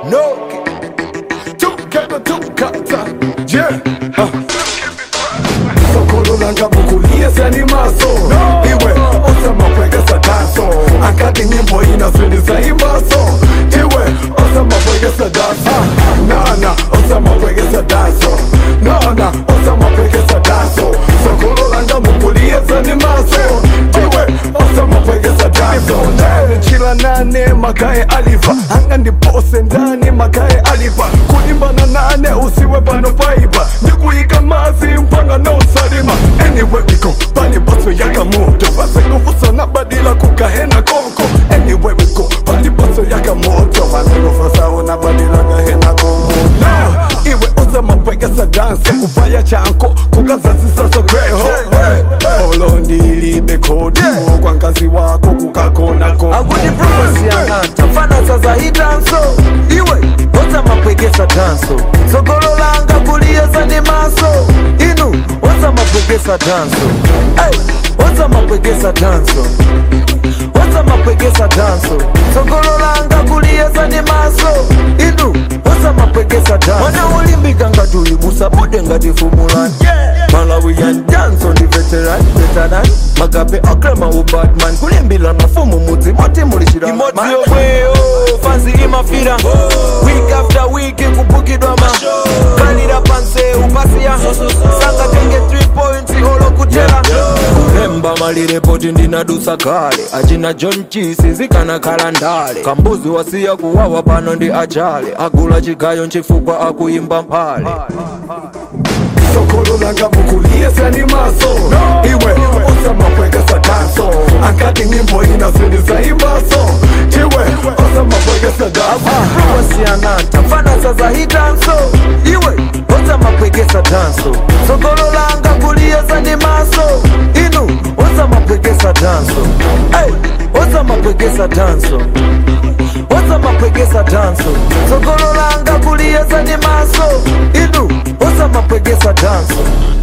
no tukata tukata yeah uh. sokolo langa bukuliyesani maso iwe osamapwekesa daso akati nyimbo inasindisa imbaso iwe osamapwekesa daso nana osamapwekesa daso nana osamapwekesa daso sokolo langa bukuliyesani maso iwe osamapwekesa daso chila nane makae aliva anga ndipose ndani makae aliva kulimbana nane usiwe pano paipa ndikuyika mazi mpanga nosalima anyway wiko pali baso yaka moto vasekufusana badila kugahena konko anyway wiko pali baso yaka moto vasekufusana badila gahena konko no iwe uzamapwekesa danse kuvaya chanko kukazazisa sokweho olondilibe kodi kwa nkazi wako kukakonako akuti prophecy yang'anta fana sasa hitanso iwe oza mapwekesa tanso sogolo langa kuliyesa ndi maso inu oza mapwekesa tanso hey, oza mapwekesa tanso oza mapwekesa tanso sogolo langa kuliyesa ndi maso inu oza mapwekesa tanso mwana ulimbika ngati ulibusa bude ngati fumulani malawian danso ndi veteran veteran magabe okrema ubadman kulimbila mafumu mudzi moti mulishira imodzi yomweyo fansi imafira week after week kupukidwa ma kalira panse upasiya sanga tenge 3 points olokutera kulemba malirepoti ndinadusa kale achina john chisi zikanakhala ndale kambuzi wasiya kuwawa pano ndi achale agula chigayo nchifukwa akuyimba mphale sokolo langa bukuliyesani maso iwe osamapwekesa danso akati nyimbo inasindisa imbaso chiwe osamapwekesa danso wasiyananta fana sasa hitanso iwe oza mapwekesa tanso sogolo langa kuliyesa ndi maso inu oza mapwekesa tanso hey, oza mapwekesa tanso oza mapwekesa tanso sogolo langa kuliyesa ndi maso inu oza mapwekesa tanso